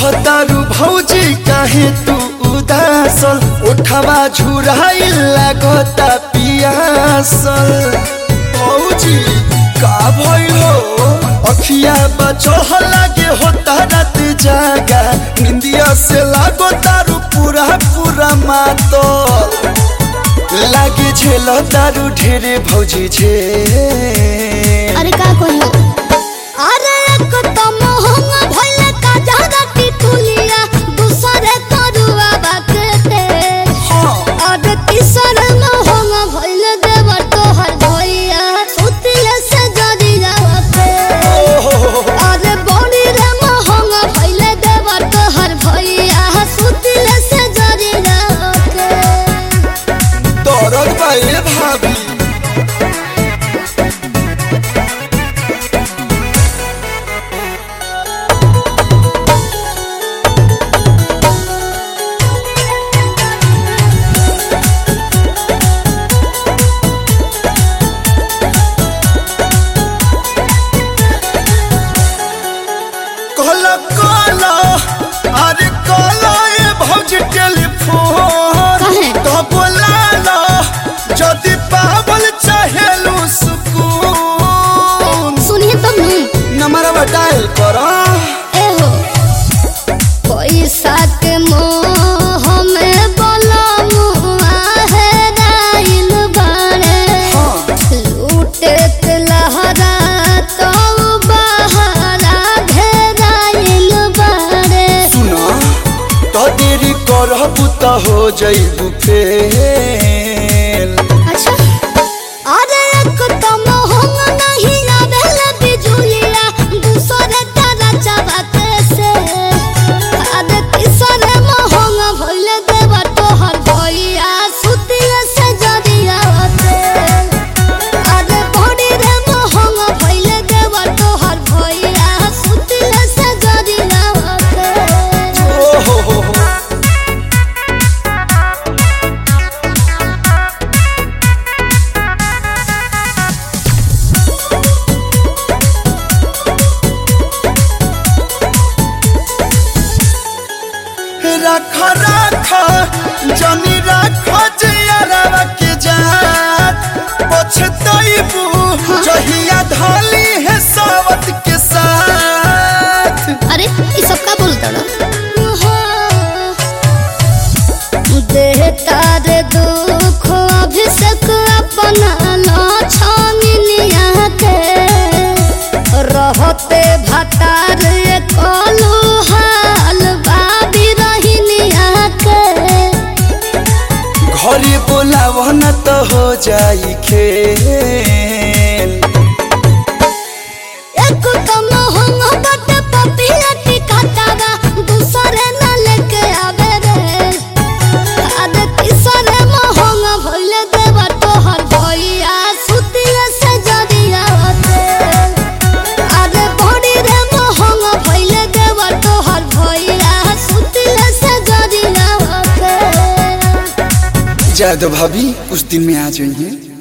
रहतारू भौजी काहे तू उदासल उठवा झुराइल लागता पियासल भौजी का भइल हो अखिया बचह लागे होता रात जागा निंदिया से लागो तारू पूरा पूरा मातल लागे झेल तारू ढेरे भौजी झे अरे का कहियो अरे एक तो मोहंग भइले का जादा टिटुलिया दूसरे तरुआ बाकते अरे तीसर मोहंग भइले देवर तोहर भइया सुतिले से जदी जावते अरे बड़ी रे मोहंग भइले देवर तोहर भइया सुतिले से जदी जावते दरद बाए भाभी कहला कहला अरे कहला ए भौजी टेलीफोन काहे? तो बोलाला जदि पावल चाहेलू सुकून सुनिए तब नहीं नंबरवा डायल करा एहो पैसा के मोह में बलमुआ है राइल बाड़े हाँ लूटे के लहरा तो बहरा घेराइल बाड़े सुना तो देरी करबू तो हो जइबू फेल अच्छा अरे एक तो मोहंग नहीं आवेल बिजुलिया दूसरे तारा चबाते से अरे तीसरे मोहंग भइल देवा तोहर भइया सुतिया से जदिया होते अरे बड़ी रे मोहंग भइल देवा तोहर भइया सुतिया से जदिया होते ओ हो हो हो रख रख जनी रख जियरवा के जात पछतइबू जहिया धाली है सावत के साथ अरे ये सब का बोलता ना देहता रे दुख अभिषेक अपना लाछानिया के रहते भतार कलू हाल बाबी रहिनिया के घरे बोलावन तो हो जाई खेल एक तो मोहंग बट पपिया टिकातावा दूसरे न लेके आवे रे अरे तीसरे मोहंग भइले देवा तोहर भइया सुतिया से जदिया होते अरे बड़ी रे मोहंग भइले देवा तोहर भइया सुतिया से जदिया होते जादव भाभी कुछ दिन में आ जाइए